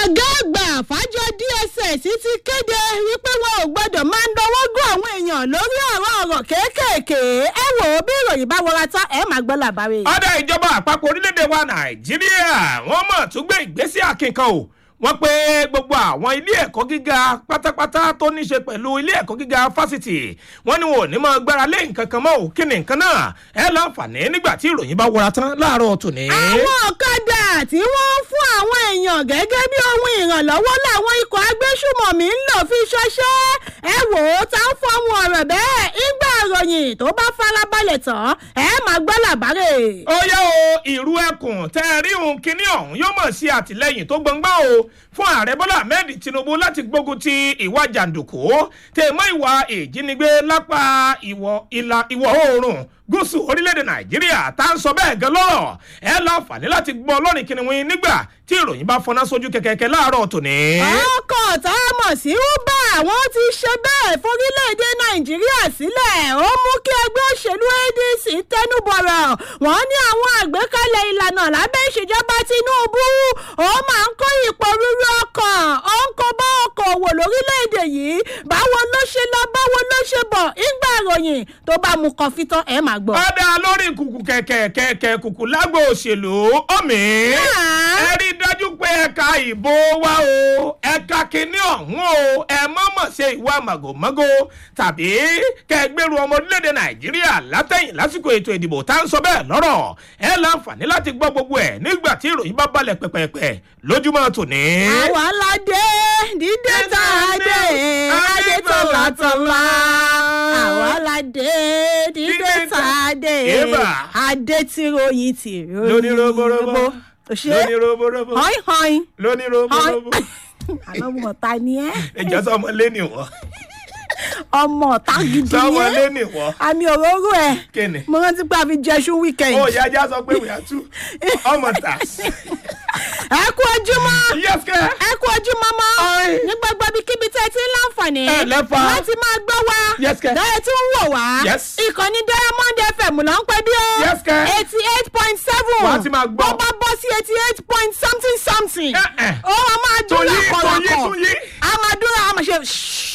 ọ̀gá àgbà fàjọ dss ti kéde wípé wọn ò gbọdọ̀ máa ń dọwọ́ gún àwọn èèyàn lórí ọ̀rọ̀ ọ̀rọ̀ kéékèèké ẹ wò ó bí ìròyìn bá wọra tán ẹ máa gbọ́ làbárí. ọ̀dà ìjọba àpapọ̀ orílẹ̀-èdè wa nàìjíríà wọ́n mọ̀ tún gbé ìgbésẹ̀ akínkan o wọ́n pé gbogbo àwọn ilé ẹ̀kọ́ gíga pátápátá tó ní ṣe pẹ̀lú ilé ẹ̀kọ́ gíga fásitì wọ́n ní wọn ò ní mọ gbára lé nǹkan kan mọ́ ò kí ni nǹkan náà ẹ láǹfààní nígbà tí ìròyìn bá wọra tán láàárọ̀ tòní. àwọn ọ̀kadà tí wọ́n ń fún àwọn èèyàn gẹ́gẹ́ bí ohun ìrànlọ́wọ́ làwọn ikọ̀ agbésùmọ̀mí ń lò fi ṣọṣẹ́ ẹ wò ó tá ń fọmù ọ̀rọ̀ bẹ́ẹ̀ ìgbà ìròyìn tó bá farabalẹ̀ tán ẹ máa gbọ́ làbárè. ó yá o ìrú ẹkùn tẹ ẹ rí òun kínní ọ̀hún yóò mọ̀ sí àtìlẹ́yìn tó gbọ̀ngbọ́n o fún ààrẹ bọ́lá ahmed tinubu láti gbógun ti ìwà jàǹdùkú tèmọ́ ìwà ìjínigbé lápá ìwọ̀ ìlà ìwọ̀ oòrùn gúúsù orílẹ̀-èdè nàìjíríà tá à ń sọ bẹ́ẹ̀ gan lọ́rọ̀ ẹ láǹfààní láti gbọ́ ọlọ́rin kìnìún nígbà tí ìròyìn bá fọná sójú kẹ̀kẹ́kẹ́ láàárọ̀ tòní. ọkọ̀ tá a mọ̀ sí uber àwọn ti ṣe bẹ́ẹ̀ forílẹ̀-èdè nàìjíríà sílẹ̀ ó mú kí ẹgbẹ́ òṣèlú adc tẹnubọ̀rọ̀ wọ́n ní àwọn àgbékalẹ̀ ìlànà lábẹ́ ìṣèjọba tinubu ó máa ń kó ipò rúru ọkàn ó ń kó bá ọkọ̀ òwò lórílẹ̀-èdè yìí báwo ló ṣe lọ báwo ló ṣe bọ̀ ìgbà ìròyìn tó bá mu kọfí tán ẹ̀ máa gbọ́. ọ̀dà lórí kùkù kẹ̀kẹ́ kẹ̀kẹ́ kùkù lágbo òṣèlú ọ̀mí ẹ rí dájú pé ẹ̀ka ìbò wa o ẹ̀ka kínní ọ̀hún o ẹ mọ̀mọ̀ ṣe ìwà màgòmágó tàbí kẹgbẹ́rù ọmọ orílẹ̀-èdè nàìjíríà látẹ̀yìn lásìkò ètò ìdìbò tá à ń sọ bẹ́ẹ̀ lọ́rọ̀ ẹ láǹfààní láti gbọ́ gbogbo ẹ̀ nígbà tí ìròyìn bá balẹ̀ pẹ̀pẹ̀pẹ̀ lójúmọ́ tòní. àwa la dé dídé tá a dé adé tọ̀là tọ̀là àwa la dé dídé tá a dé Eba. adé tí ròyìn tí lóní roborobo òṣè lóní roborobo họ́ìn họ́ìn lóní roborobo àlọ́ ọmọ ọ̀tá ni ẹ́ ẹjọ́ sọmọ lẹ́nu wọ́ ọmọ ọ̀tá gidi sọmọ ni ẹ́ lẹ́nu wọ́ àmì òróró ẹ̀ kíni. mo rántí pé a fi jẹṣu weekend ó yá ajá sọ pé we are two ọmọ tà. ẹ kú ojúmọ́ yes kẹ́. ẹ kú ojúmọ́ mọ́ Oi. ní gbogbo ibikíbi tẹ́ ẹ ti ń láǹfààní Ẹ lẹ́fà. láti máa gbọ́ wa Yes, kẹ́. dáyẹ tí ń wò wá Yes. ìkànnì diamond fm ló ń pẹ́ bí ó Yes, kẹ́. eighty eight point seven Wà á ti máa gbọ́. bó bá bọ́ sí eighty eight point something something Eh, eh. ó wá máa dún Tún yí, tún yí, lákọ̀ọ́lákọ̀ tún yí. a máa dún a máa ṣe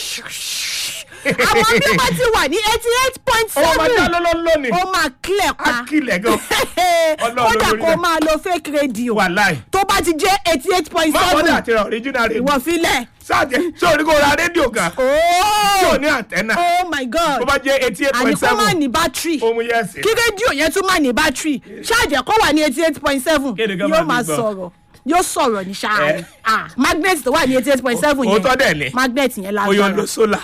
àwọn bí wọ́n ti wà ní eighty eight point ó máa já seven lọ́lọ́ lónìí. ó máa clear pa á kílẹ̀ gan. Ọlọ́run kódà lórí kó rẹ̀. máa lo fake radio wàláì. tó bá ti jẹ́ eighty eight point má bọ́dà seven àti ra original radio. ìwọ filẹ̀. sáàjẹ́ sórí kó ra rédíò gan. tí ò ní àtẹ́nà. oh my god tó bá jẹ́ eighty eight àní point kó má seven. ní bátìrì ó mú yẹ́sì. kí rédíò yẹn tún má ní bátìrì ṣáàjẹ́ kó wà ní eighty eight point seven Kéde gan yóò máa máa fi gbọ́. sọ̀rọ̀ yóò sọ̀rọ̀ ní ṣáà Eh. ah magnet tó wà ní eighty eight point seven yẹn òótọ́ dẹ̀ ni. magnet yẹn ó yọ lo lágbára. sólà.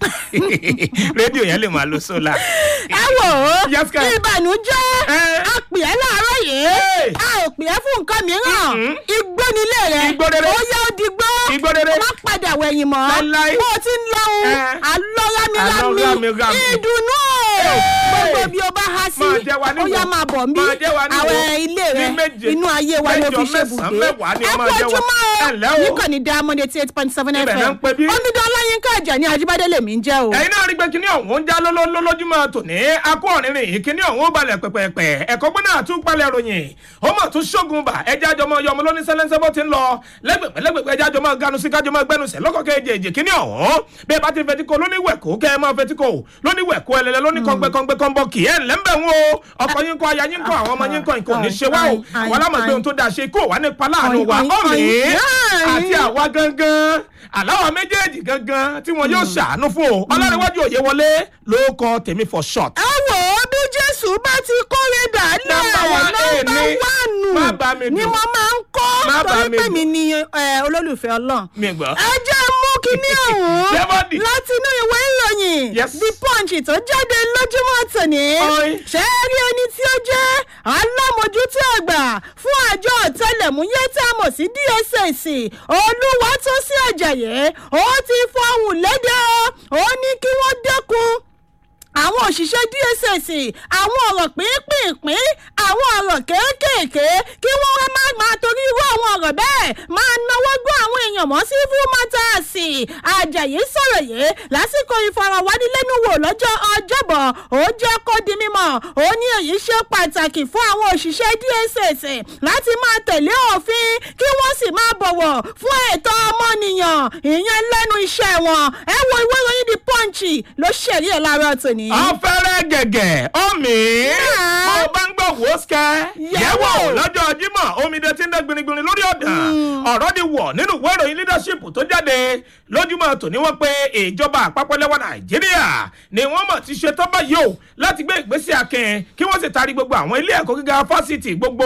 rédíò yẹn lè máa lo sólà. ẹ wò ó Yes, kẹ́. ìbànújẹ́ Eh. a pè é láàárọ̀ yìí Hey. a ò pè é fún nǹkan mìíràn Mhm. igbó nílé rẹ Igbó rere. ó yá ó digbó Igbó rere. má padà wẹ̀yìn mọ́ Láíláí. bó o ti ń lọ́hùn Eh. alọ́rámirámi Alọ́rámirámi. ìdùnnú Hey. gbogbo bí o bá há sí Máa jẹ́ wa níwò. ó yá máa bọ̀ mí Máa jẹ́ wa níwò. àwọn ilé rẹ Ní méje, inú ayé wa ló mẹ́jọ, fi ṣe mẹ́sàn-án, bùgbé mẹ́wàá ni ẹ ó máa kú jẹ́ wa. ojúmọ́ Ẹ ǹlẹ́ o. níkànnì diamond eighty eight point seven Ibẹ̀ fm náà ń pè bí. omidan ọláyínká àjà ní ajíbádé lèmi ń jẹ́ o. ẹ̀yin náà rí pé kíní ọ̀hún ń já lólójúmọ́ tòní akó ọ̀rìnrìn yìí kíní ọ̀hún ó balẹ̀ pẹ̀pẹ̀pẹ̀ ẹ̀kọ́ gbọ́dọ̀ àtúpalẹ̀ ròyìn ó mọ̀ tún ṣógun bà ẹja jọmọ yọmọ lóní sẹ́lẹ́sẹ́ bó ti ń lọ lẹ́gbẹ̀pẹ̀ lẹ́gbẹ̀pẹ̀ ẹja jọmọ ganu sí kájọmọ gbẹnusẹ̀ lọ́kọ̀ kejì kíní ọ̀hún bí ẹ bá ti fetí ko lóníwẹ̀kú kẹ́ ẹ máa fetí ko lóníwẹ̀kú ẹlẹ́lẹ́ lóní kọ́ngbẹ́kọ́ngbẹ́ kọ́nbọ́ kì í ẹ̀ ńlẹ́ ń bẹ̀ wọ́n o ọkọ yín kọ́ aya yín kọ́ àwọn ọmọ yín kọ́ nǹkan ò ní ṣe wá o àwọn alámọ̀gbé ohun tó dáa ṣe kó wà nípa láàánú wa Ọ̀yìn, ọ̀mí ọ̀yìn, ọ̀yìn. àti àwa gangan aláwọ̀ méjèèjì gangan tí wọn yóò ṣàánú fún o ọlọ́runwájú òye wọlé ló kọ tèmi for short. ẹ wò ó bí jésù bá ti kórè dálẹ̀ Nọ́mbà one A nọ́mbà ni. wánù Má bá mi ni dùn. mo máa ń Má kọ́ bá torí mi pé dùn. mi ni ẹ, olólùfẹ́ ọlọ́run. mi gbọ́. ẹ jẹ́ mú kínní ọ̀hún Jẹ́bọ́dì. láti inú ìwé ìròyìn Yes. the punch tó jáde lójúmọ́ tòní. Oi. ṣé ẹ rí ẹni tí ó jẹ́ alámòjútó àgbà fún àjọ ọ̀tẹlẹ̀múyẹ́ tá a mọ̀ sí dss olúwa tó sí àjàyè ó ti fọhùn lédè o ó ní kí wọ́n dẹ́kun àwọn òṣìṣẹ́ dss àwọn ọ̀rọ̀ pínpínpín àwọn ọ̀rọ̀ kéékèèké kí wọ́n wá má máa torí irú àwọn ọ̀rọ̀ bẹ́ẹ̀ máa náwó gbọ́ àwọn èèyàn mọ́ sí fún mátàsì ajayi sọ̀rọ̀ yìí lásìkò ìfọ̀rọ̀wánilẹ́nuwò lọ́jọ́ ọjọ́bọ̀ ó jẹ́ kó di mímọ̀ ó ní èyí ṣe pàtàkì fún àwọn òṣìṣẹ́ dss láti máa tẹ̀lé òfin kí wọ́n sì máa bọ̀ bọ̀wọ̀ fún ẹ̀tọ́ ọmọnìyàn ìyẹn lẹ́nu iṣẹ́ wọn ẹ wo ìwé ìròyìn the punch ló ṣẹ̀rí ẹ̀ láàárọ̀ tòní. ọ̀fẹ́rẹ́ gẹ̀gẹ̀ ọ̀mì Yeah. mo bá ń gbọ́ wò ó sikẹ́ Yẹ̀wò. yẹ̀wò lọ́jọ́ jímọ̀ omidan tí ń dẹ́ gbinigbini lórí ọ̀dàn ọ̀rọ̀ di wọ̀ nínú ìwé ìròyìn leadership tó jáde lójúmọ́ tòní wọ́n pé ìjọba àpapọ̀ lẹ́wọ̀ nàìjíríà ni wọ́n mọ̀ ti ṣe tán báyìí o láti gbé ìgbésẹ̀ akin kí wọ́n sì taari gbogbo àwọn ilé ẹ̀kọ́ gíga fásitì gbogbo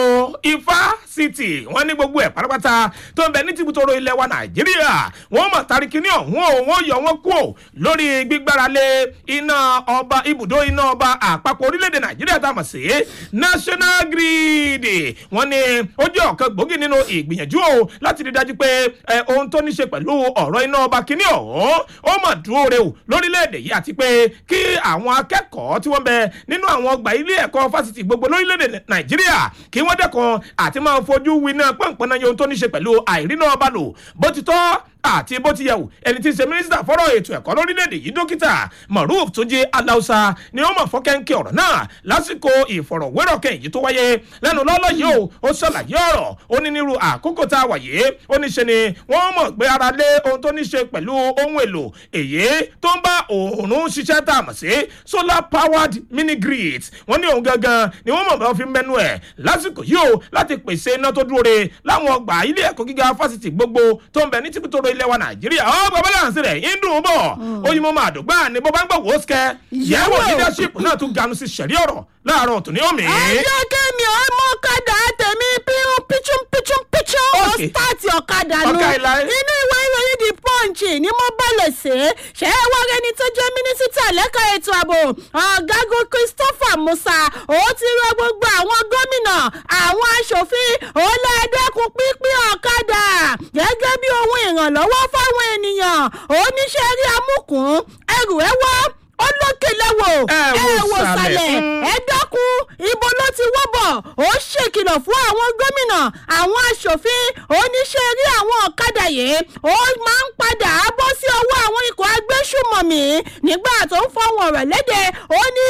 ifásitì wọ́n ní gbogbo ẹ̀ pátápátá tó ń bẹ ní tìbútòrò ilẹ̀ wa nàìjíríà wọ́n mọ̀ taari kíní ọ̀hún o wọ́n yọ wọ́n kú o lórí gbígbára lé iná ọba ibùdó iná ọba àpapọ̀ orílẹ̀-èdè nàìjíríà tá a mọ̀ sí national grid wọ́n ní ó jẹ́ ọ̀kan gbòógì nínú ìgbìyànjú o láti rí dájú pé ẹ, ohun tó ní ṣe pẹ̀lú ọ̀rọ̀ iná ọba kíní ọ̀hún ó mọ̀ dúró re o lórílẹ̀-èdè yìí àti pé kí àwọn akẹ́kọ̀ọ́ tí wọ́n bẹ nínú àwọn ọgbà ilé ẹ̀kọ́ fásitì gbogbo lórílẹ̀-èdè nàìjíríà kí wọ́n dẹ́kun àti máa fojú winá pọ̀npọ̀nà ohun tó ní ṣe pẹ̀lú àìríná ọba lò bó ti tọ́ àti bó ti yẹ wò ẹni tí ń ṣe mínísítà fọ́rọ̀ ètò ẹ̀kọ́ lórílẹ̀‐èdè yìí dókítà maruf túnjí aláùsà ni ó mọ̀ fọ́kẹ́ńkẹ́ ọ̀rọ̀ náà lásìkò ìfọ̀rọ̀wérọ̀ kẹ́yìn tó wáyé lẹ́nu lọ́lọ́ yìí o ó ṣàlàyé ọ̀rọ̀ ó ní nírú àkókò tá a wà yìí ó ní ṣe ni wọ́n mọ̀ gbé ara lé ohun tó ní ṣe pẹ̀lú ohun èlò èyí tó ń bá òòrùn ṣiṣẹ́ tá a mọ̀ sí solar powered mini grid wọ́n ní òun gangan ni wọ́n mọ̀ bá fi mẹ́nu ẹ̀ lásìkò yìí o láti pèsè iná tó dúró re láwọn ọgbà ilé ẹ̀kọ́ gíga fásitì gbogbo tó ń bẹ ní tìbútòrò ilẹ̀ wa nàìjíríà ọ bàbá láǹsì rẹ̀ ń dùn ún bọ̀ oyinmọ̀ máa dùgbà ni bó bá ń gbọ̀ wò ó sikẹ́ yẹ̀wò Yẹ̀wò. leadership náà tún ganu sí sẹ̀rí ọ̀rọ̀ láàárọ̀ tòní omi. ẹjọ́ kẹ́mi ọmọ ọ̀kadà tèmi pírun píchún píchún píchún ó Okay. sítáàtì ọ̀kadà nu Ọ̀ka ìlà ẹ̀. inú ìwé ìròyìn the punch ni mo bọ̀lẹ̀ sí ṣé ẹ wá rẹni tó jẹ́ mínísítà lẹ́ka ètò ààbò ọ̀gágun christopher musa ó ti rọ gbogbo àwọn gómìnà àwọn aṣòfin ó lẹ́ẹ̀dẹ́kun pínpín ọ̀kadà gẹ́gẹ́ bí ohun ìrànlọ́wọ́ fáwọn ènìyàn oníṣẹ́ rí amúkùn ẹrù ẹ wọ́ ó lókè lẹ́wọ̀ Ẹ wò ẹ wò sàlẹ̀. sàlẹ̀ Mm. ẹ dákun ibo ló ti wọ́bọ̀ ó ṣèkìlọ̀ fún àwọn gómìnà àwọn aṣòfin oníṣẹ́ rí àwọn ọ̀kadà yìí ó máa ń padà bọ́ sí ọwọ́ àwọn ikọ̀ agbésùmọ̀mí nígbà tó ń fọwọ́n rẹ̀ léde ó ní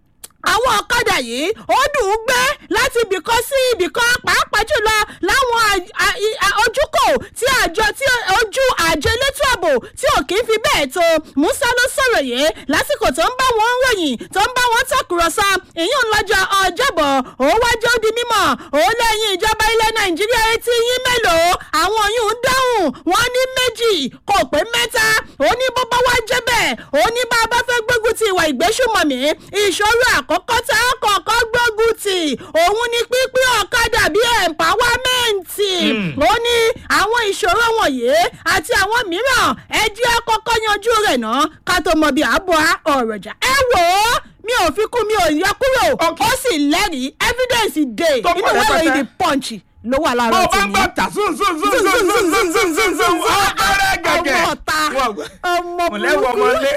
àwọn ọ̀kadà yìí ó dùn ún gbé láti ibìkan sí ibìkan pàápàá jùlọ láwọn à- à- i- à- ojúkò tí àjọ tí ojú àjọ elétò ààbò tí ò kì í fi bẹ́ẹ̀ tó musa ló sọ̀rọ̀ yìí lásìkò tó ń bá wọn ròyìn tó ń bá wọn tọkùrọ̀sọ ìyún lọ́jọ́ ọjọ́bọ̀ ó wájú ó di mímọ̀ ó lẹ́yìn ìjọba ilẹ̀ nàìjíríà etí yín mélòó àwọn yìí ń dáhùn wọn ní méjì kò pé mẹ́ta ó ní bó bá wá jẹ́ bẹ́ẹ̀ ó ní bá a bá fẹ́ gbógun ti ìwà ìgbésùmọ̀mí ìṣòro àkọ́kọ́ tá a kọ́kọ́ gbógun ti òun ni pínpín ọ̀kadà bíi ẹ̀mpáwámẹ́ǹtì ó ní àwọn ìṣòro wọ̀nyí àti àwọn mìíràn ẹ jẹ́ kọ́kọ́ yanjú rẹ̀ náà ká tó mọ bí àbọ̀ ọ̀rọ̀ jà ẹ wò ó mi ò fi kún mi ò yẹ kúrò Okay. ó sì lẹ́rìí evidence dey Tó inú pọ̀ ìwé ìròyìn rẹpẹtẹ. the punch ló wà bó láàárọ̀ o bá ń tèmi. gbọ́ tà sún sún sún sún sún sún sún sún sún ọ̀fẹ́rẹ́ gẹ̀gẹ̀. ọmọ ọ̀tá Wọ́n gbọ́. ọmọ mọ̀lẹ́wọ̀ burúkú. ọmọlé.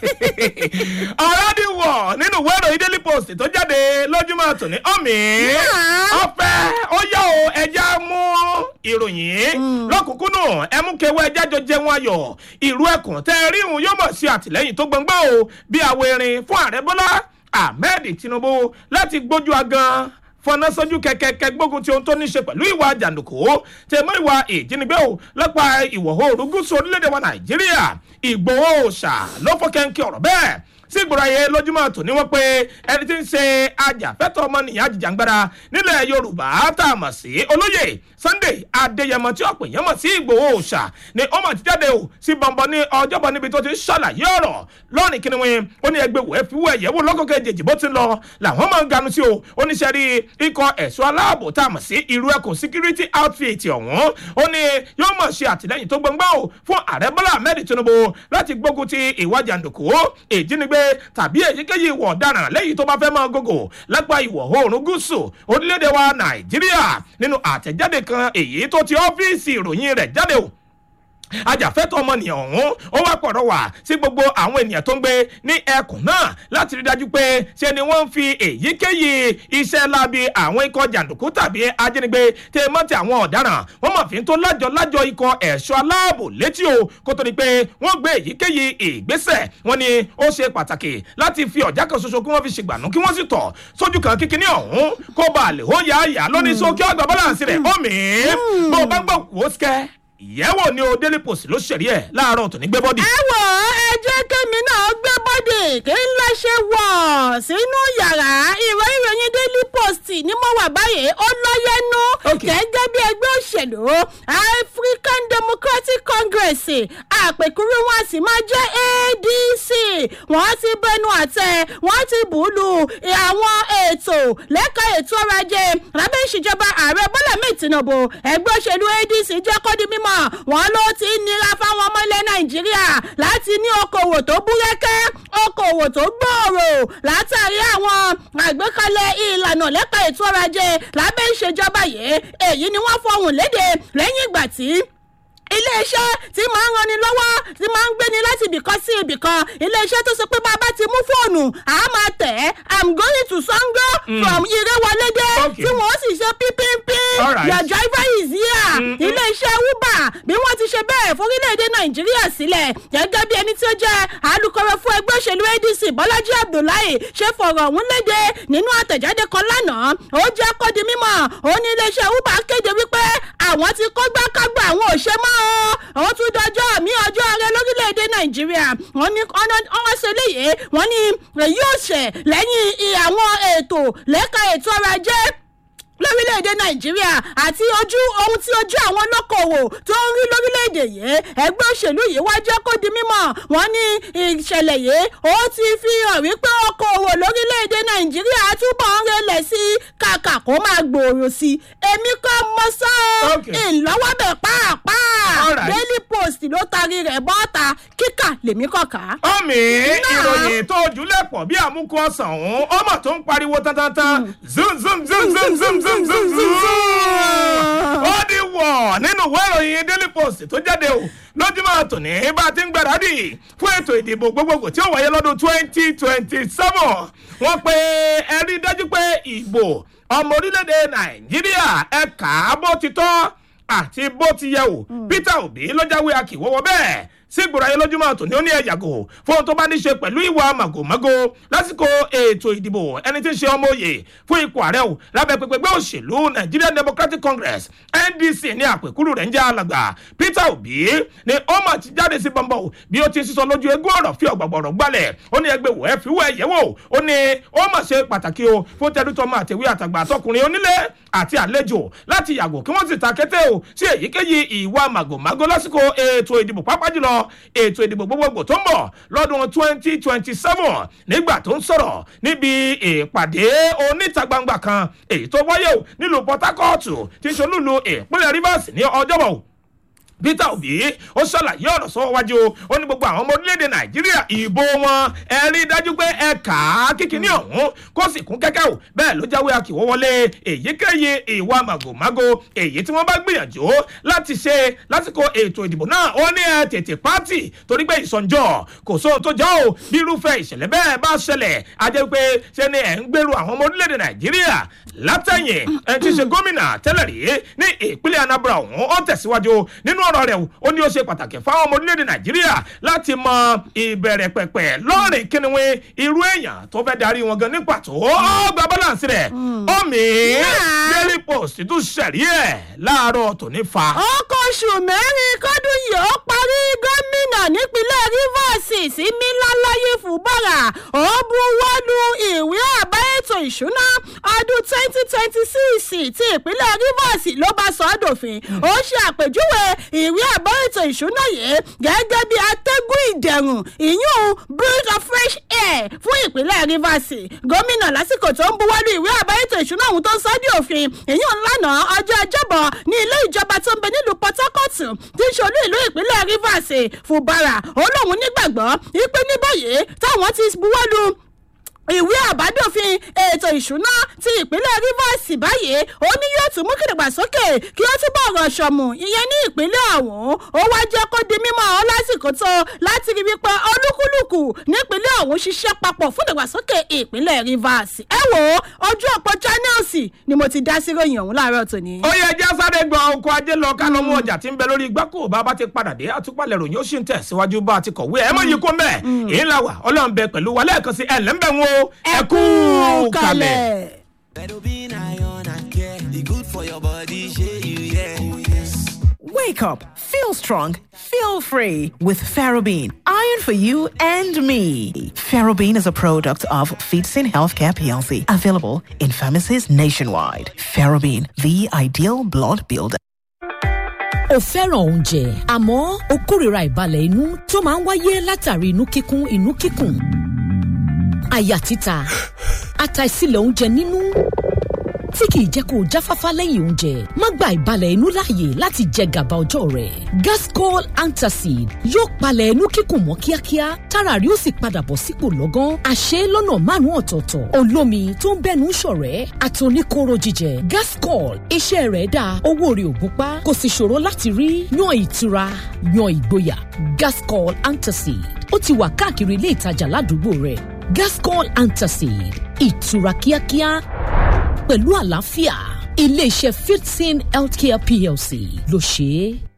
ọ̀rọ̀ di wọ̀ nínú ìwé ìròyìn daily post tó jáde lójúmọ́ tòní ọ̀mì. Yeah. ọ̀fẹ́ ó yá o ẹja mú ìròyìn lọ́kùnkúnnù ẹ mú kewé ẹja jọ jẹun ayọ̀ ìlú ẹkùn tẹ́ ẹ rí ìhun yóò mọ̀ sí àtìlẹ́yìn tó gbọ̀ngbọ́n o bí àwọ̀ erin fún ààrẹ bọ́lá ahmed tinubu láti gbójú agan fọnà sójú kẹkẹkẹ gbógun ti ohun tó ní í ṣe pẹ̀lú ìwà jàǹdùkú tẹmọ ìwà ìjínigbé o lọ́pàá ìwọ̀ oòrùn gúúsù orílẹ̀-èdè wa nàìjíríà ìgbòho òòṣà ló fọ́kẹ́ńkẹ́ ọ̀rọ̀ bẹ́ẹ̀ sí ìgbòrò ayé lójúmọ́ tò ní wọ́n pé ẹni tí ń ṣe ajàfẹ́tọ̀ ọmọnìyàn àjìjàngbara nílẹ̀ yorùbá tá a mọ̀ sí olóyè sunday adéyẹmọ tí ọ̀pọ̀ èèyàn mọ̀ sí ìgbòho òòṣà ni ó mọ̀ ti jáde o sí bọ̀m̀bọ̀ ní ọjọ́bọ̀ níbi tó ti ń ṣàlàyé ọ̀rọ̀ lọ́rìn kí ni wọn ó ní ẹgbẹ́ wẹ́ẹ́ fi wọ́ ẹ̀yẹ́wò lọ́kọ̀kẹ́ jèjì bó ti ń lọ làwọn máa ń ganu sí o oníṣẹ́ rí ikọ̀ ẹ̀ṣọ́ aláàbò tá a mọ̀ sí irú ẹkùn security outfit ọ̀hún ó ní yóò mọ̀ ṣe àtìlẹ́yìn tó gbọ̀ngbọ́n o fún ààrẹ bọ́lá ahmed tinubu láti gbógun ti ìwà jàǹdùkú ìjínigbé tàbí èyíkéyìí ìwọ̀ ọ̀daràn lẹ́yìn tó bá fẹ́ máa gògò lápá ìwọ̀ oòrùn gúúsù orílẹ̀-èdè wa nàìjíríà nínú àtẹ̀jáde kan èyí tó ti ọ́fíìsì ìròyìn rẹ̀ jáde o ajàfẹ́tọ̀ ọmọnìyàn ọ̀hún ó wá pọ̀rọ̀ wá sí gbogbo àwọn ènìyàn tó ń gbé ní ẹkùn náà láti rí dájú pé ṣe ni wọ́n ń fi èyíkéyìí iṣẹ́ láabi àwọn ikọ̀ jàǹdùkú tàbí ajínigbé tẹ mọ́ ti àwọn ọ̀daràn wọ́n mọ̀ fi ń tó lájọ lájọ ikọ̀ ẹ̀ṣọ́ aláàbò létí o kó tó di pé wọ́n gbé èyíkéyìí ìgbésẹ̀ wọ́n ní ó ṣe pàtàkì láti fi ọ̀já kan ṣoṣo kí wọ́n fi ṣègbànú kí wọ́n sì tọ̀ sójú kan kíkiní ọ̀hún kó ba lè ó yá yá lóní sókè ọgbà bọ́láǹsì rẹ̀ ó mì í bó o bá gbọ́ wò ó sikẹ́ ìyẹ́wò ni o daily post ló ṣẹ̀rí ẹ̀ láàárọ̀ tòní gbé bọ́dì. ẹ wò ó ẹ jẹ́ kémi náà gbé bọ́dì kí n lọ ṣe wọ̀ sínú yàrá ìwé ìròyìn daily post ni mo wà báyìí ó lọ́yẹ́nu Okay. gẹ́gẹ́ bí ẹgbẹ́ òṣèlú african democratic congress àpèkúrú wọn sì máa jẹ́ adc wọ́n ti bẹnu àtẹ wọ́n ti bùlù àwọn ètò lẹ́ka ètò ọrọ̀ ajé lábẹ́ ìṣèjọba ààrẹ bọ́lá mi tinubu ẹgbẹ́ òṣèlú adc jẹ́ kó di mímọ́ wọn ló ti nira fáwọn ọmọ ilẹ̀ nàìjíríà láti ní okòwò tó búrẹ́kẹ́ okòwò tó gbòòrò látàrí àwọn àgbékalẹ̀ ìlànà lẹ́ka ètò ọrọ̀ ajé lábẹ́ ìṣèjọba yìí èyí ni wọ́n fọhùn léde lẹ́yìn ìgbà tí iléeṣẹ́ tí máa ń ranni lọ́wọ́ tí máa ń gbéni láti ibìkan sí ibìkan iléeṣẹ́ tó sọ pé bàbá ti mú fóònù a máa tẹ̀ ẹ́ i'm going to sango from irewolede Okay. tí wọ́n sì ṣe pínpínpín Alright. your driver is here iléeṣẹ́ uber bí wọ́n ti ṣe bẹ́ẹ̀ fórílẹ̀-èdè nàìjíríà sílẹ̀ gẹ́gẹ́ bí ẹni tí ó jẹ́ alukoro fún ẹgbẹ́ òṣèlú adc bọ́lájí abdullahi ṣe fọ̀rọ̀ ọ̀hún léde nínú àtẹ̀jáde kan lánàá ó jẹ́ kó di mímọ́ ó ní iléeṣẹ́ uber kéde wípé àwọn ti kó gbákágbá àwọn òṣè mọ́ o ó tún dọjọ́ mi ọjọ́ rẹ lórílẹ̀‐èdè nàìjíríà wọ́n ní wọ́n ṣe léyè wọ́n ní èyí ò ṣẹ̀ lẹ́yìn i- àwọn ètò lẹ́ka ètò ọrọ̀ ajé lórílẹ̀‐èdè nàìjíríà àti ojú ohun tí ojú àwọn olókoòwò tó ń rí lórílẹ̀‐èdè yìí ẹgbẹ́ òṣèlú yìí wá jẹ́ kó di mímọ̀ wọ́n ní ìṣẹ̀lẹ̀ yìí ó ti fi hàn wípé okòòwò lórílẹ̀‐èdè nàìjíríà túbọ̀ ń relẹ̀ sí i kàkà kó máa gbòòrò sí i èmi kọ́ mọ sọ́ ọ́ Okay. ìlọ́wọ́bẹ̀ pàápàá Alright. daily post ló tarí rẹ̀ bọ́ta kíkà lèmi kọ̀ọ̀ká. ọmọ ìròyìn tó jùlẹ̀ pọ̀ bí àmúkú ọ̀sán ọ̀hún ọmọ tó ń pariwo tantantan zoom zoom zoom zoom zoom zoom zoom zoom ó di wọ̀ nínú ìwé ìròyìn daily post tó jáde o lójúmọ́ tòní bá a ti ń gbáradì fún ètò ìdìbò gbogbogbò tí ó wáyé lọ́dún twenty twenty seven wọ́n pe ẹ rí dájú pé ìbò ọmọ orílẹ̀-èdè nàìjíríà ẹ̀ka bó ti tọ́ àti bó ti yẹ o peter obi ló jáwé akíwọ́wọ́ bẹ́ẹ̀ sígbòrò ayé lójúmọ́ tòní ó ní ẹ̀yàgò fún ohun tó bá ní ṣe pẹ̀lú ìwà màgòmágó lásìkò ètò ìdìbò ẹni tí ń ṣe ọmọ òye fún ipò ààrẹ o lábẹ́ pẹpẹgbẹ́ òṣèlú nigerian democratic congress ndc ní àpèkúrú rẹ̀ ń jẹ́ alàgbà peter obi ni ó mà ti jáde sí bọ́ńbọ́ o bí ó ti sísọ lójú eégún ọ̀rọ̀ fi ọ̀gbọ̀gbọ̀rọ̀ gbalẹ̀ ó ní ẹgbẹ́ wò ẹ́ fi wọ́ ẹ̀yẹ́ wò ó ní ó mà ṣe pàtàkì o fún tẹdútọ́mọ àtẹ̀wé àtàgbà àtọkùnrin onílé àti àlejò láti yàgò kí wọ́n sì ta kété o sí èyíkéyìí ìwà màgòmágó lásìkò ètò ìdìbò pápá jùlọ ètò ìdìbò gbogbogbò tó ń bọ̀ lọ́dún twenty twenty seven nígbà tó ń sọ̀rọ̀ níbi ìpàdé oníta gbangba kan èyí tó wáyé o nílùú port harcourt tí ń ṣolúlu ìpínlẹ̀ rivers ní ọjọ́bọ̀ o peter obi ó ṣàlàyé ọ̀rọ̀ sọ́wọ́ wájú ó ní gbogbo àwọn ọmọ orílẹ̀-èdè nàìjíríà ìbò wọn ẹ rí i dájú pé ẹ kà á kíkiní ọ̀hún kó sì kún kẹ́kẹ́ o bẹ́ẹ̀ ló jáwé akíwọ́ wọlé èyíkéyìí ìwà màgòmágó èyí tí wọ́n bá gbìyànjú láti ṣe lásìkò ètò ìdìbò náà ó ní ẹ tètè pátì torí pé ìsọ̀njọ́ kò sóhun tó jọ o bí irúfẹ́ ìṣẹ̀lẹ̀ bẹ́ẹ̀ bá ṣẹlẹ̀ á jẹ́ pé ṣe ni ẹ̀ ń gbèrú àwọn ọmọ orílẹ̀-èdè nàìjíríà látẹ̀yìn ẹ̀ ti ṣe gómìnà tẹ́lẹ̀ rí ní ìpínlẹ̀ anambra ọ̀hún ó tẹ̀síwájú nínú ọ̀rọ̀ rẹ̀ o ó ní ó ṣe pàtàkì fáwọn ọmọ orílẹ̀-èdè nàìjíríà láti mọ ìbẹ̀rẹ̀ pẹ̀pẹ̀ lọ́rìn kíniwé irú èèyàn tó fẹ́ darí wọn gan ní pàtó ó gba balance rẹ̀ omi daily post tún ṣẹ̀rí ẹ̀ láàárọ̀ tòní fa. ọkọ̀ oṣù mẹ́rin kọ́dún yìí ó parí gómìnà nípínlẹ̀ rivers sí mílálàyé fúbọ̀rà ó buwọ́lu ìwé àbá ètò ìṣúná ọdún twenty twenty six ti ìpínlẹ̀ rivers ló bá sọ ọ́ dòfin ó ṣe àpèjúwe ìwé àbá ètò ìṣúná yìí gẹ́gẹ́ bí atẹ́gùn ìdẹ̀rùn ìyún breath of fresh air fún ìpínlẹ̀ rivers gómìnà lásìkò tó ń buwọ́lu ìwé àbá ètò ìṣúná ọ̀hún tó ń sọ ọ́ di òfin ìyún ńlànà ọjọ́ ọjọ́bọ̀ ní ilé ìjọba tó ń bẹ nílùú port harcourt tí ń ṣolú ìlú ìpínlẹ̀ rivers fúbara ó lóun nígbàgbọ́ wípé ní báyìí táwọn ti buwọ́lu ìwé àbádòfin ètò ìṣúná ti ìpínlẹ̀ rivers báyìí ó ní yóò tún mú kìdàgbàsókè kí ó túbọ̀ rọ̀ ṣọ̀mù ìyẹn ní ìpínlẹ̀ ọ̀hún ó wá jẹ́ kó di mímọ́ ọ lásìkò tó láti rí wípé olúkúlùkù nípínlẹ̀ ọ̀hún ṣiṣẹ́ papọ̀ fún ìdàgbàsókè ìpínlẹ̀ rivers ẹ wò ó ojú ọ̀pọ̀ channels ni mo ti dá sí ròyìn ọ̀hún láàárọ̀ tòní. ó yẹ ẹjẹ sáré gbọ́ oko ajé lọ ká lọ mú ọjà tí ń bẹ lórí igbákò bá bá ti padà dé àtúpalẹ̀ ròyìn ó sì ń tẹ̀síwájú bá a ti kọ̀wé ẹ̀ mọ̀ yìí kó mẹ́ èyí là wà ọlọ́run bẹ pẹ̀lú wa lẹ́ẹ̀kan sí ẹ̀ lẹ́ńbẹ̀ wọn o ẹ kú kalẹ̀. Fedobin iron and care. The good for your body, share you, yeah. Oh, yes. Wake up, feel strong, feel free with Ferrobin. Iron for you and me. Ferrobin is a product of Feetsin Healthcare PLC, available in pharmacies nationwide. Ferrobin, the ideal blood builder. o fẹ́ràn oúnjẹ àmọ́ o kórìíra ìbalẹ̀ inú tó máa ń wáyé látàrí inú kíkún inú kíkùn àyà títa àtàìsílẹ̀ oúnjẹ nínú tí kìí jẹ́ kó o jáfáfá lẹ́yìn oúnjẹ má gba ìbalẹ̀ inú láàyè láti jẹ gàba ọjọ́ rẹ̀ gascol antacid yóò palẹ̀ inú kíkùn mọ́ kíákíá tára rí ó sì padà bọ̀ sípò lọ́gán àṣẹ lọ́nà márùn-ún ọ̀tọ̀ọ̀tọ̀ olómi tó ń bẹ́nu ṣọ̀rẹ́ àtòníkóró jíjẹ gascol iṣẹ́ rẹ̀ dáa owó rẹ̀ ò gúnpá kò sì ṣòro láti rí yan ìtura yan ìgboyà gascol antacid ó ti wà káàkiri ilé ìtajà ládùúgbò rẹ̀ gascol antacid ìtura kíákíá pẹ̀lú àlàáfíà iléeṣẹ́ fifteen healthcare plc ló ṣe é.